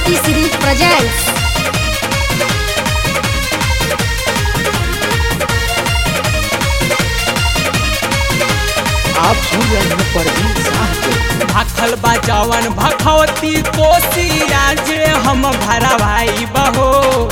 T Series presents आप सुन रहे हैं परवीन शाह को भाखल बजावन भखवती कोसिया जे हम भरवाई बहो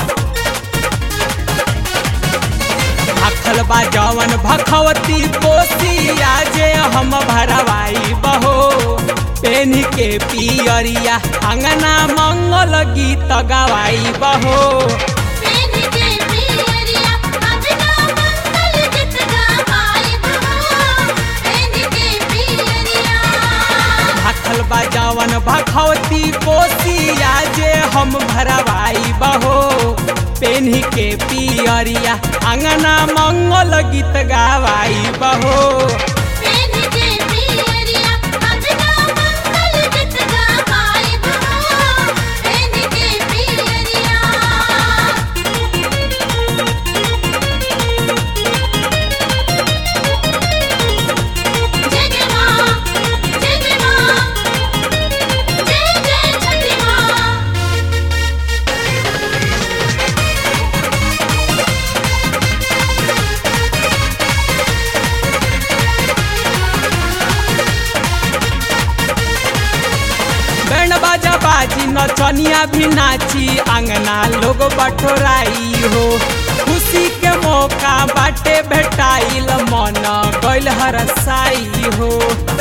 भाखल बजावन भखवती कोसिया जे हम भरवाई बहो पेन के पियरिया अंगना मंगल गीत गवाई बहो पेन के पियरिया अंगना मंगल गीत गावाई बहो पेन के पियरिया भाखल बजावन भखवती कोसिया जे हम भरवाई बहो पेन्ही के पियरिया अंगना मंगल गीत गावाई बहो पेन के पियरिया अंगना मंगल गीत गावाई बहो पेन के पियरिया जय जय मां जय जय मां जय जय छठी मां बैंड बाजा बाजी नचनिया भी नाची अंगना लोग बटोराई हो खुशी के मौका बाटे भेटाइल मन गइल हरसाई हो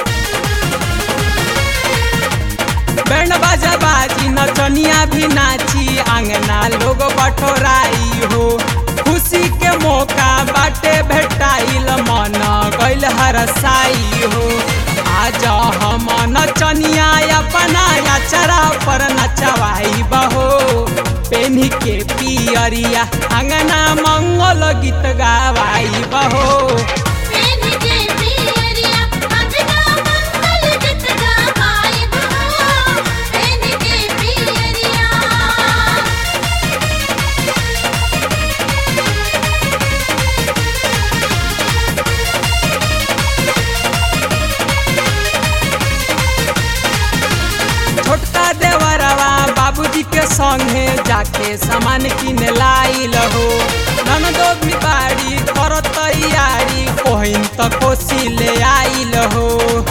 बैंड बाजा बाजी नचनिया भी नाची अंगना लोग बटोराई हो खुशी के मौका बाटे भेटाइल मन गइल हरसाई हो आज हम नचनिया अपना अचरा पर नचवाई बहो पेन्ही के पियरिया अंगना मंगल गीत गावाई बहो पेन के पियरिया अंगना मंगल गीत गावाई बहो पेन के पियरिया छोटका देवरवा बाबूजी के संगे जाके सामान किन लाइल हो ननदो भी बाड़ी कर तैयारी कोहिन त कोसी ले आइल हो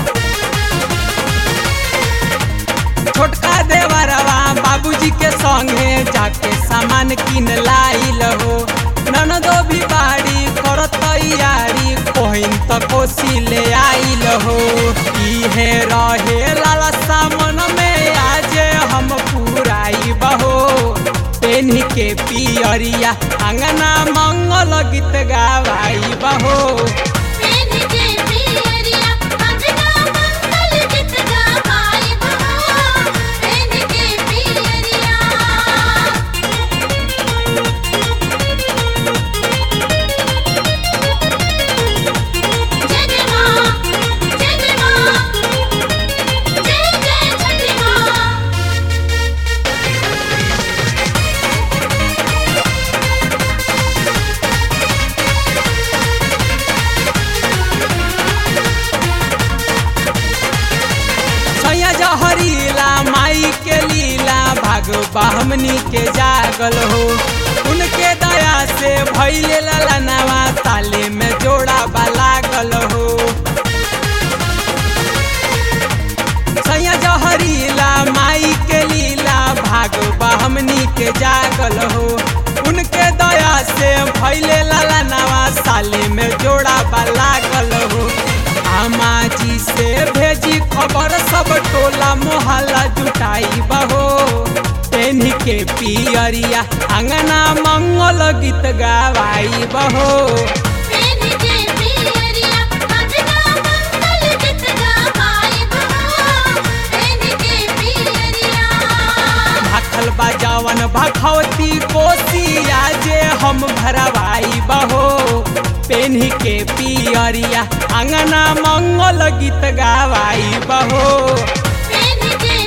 छोटका देवरवा बाबूजी के संगे जाके सामान किन लाइल हो ननदो भी बाड़ी कर तैयारी कोहिन त कोसी ले आइल हो इहे रहे लाला सामन में आज हम पुराई बहो पेन्ही के पियरिया अंगना मंगल गीत गावाई बहो पेन के पियरिया अंगना मंगल गीत गावाई बहो पेन के पियरिया जय जय मां जय जय मां जय जय छठी मां सैया जहरीला माई के लीला भाग हमनी के जागल हो उनके दया से भैले ललनवा ताले में जोड़ा लागल हो सैया जहरीला माई के लीला भाग हमनी के जागल हो उनके दया से भैले ललनवा साले में जोड़ा लागल हो आमा जी से भेजी खबर सब टोला मोहल्ला जुटाई बहो पेन्ही के पियरिया अंगना मंगल गीत गावाई बहो पेन के पियरिया अंगना मंगल गीत गावाई बहो पेन के पियरिया भाखल बजावन भखवती कोसिया जे हम भरवाई बहो पेन्ही के पियरिया अंगना मंगल गीत गावाई बहो पेन के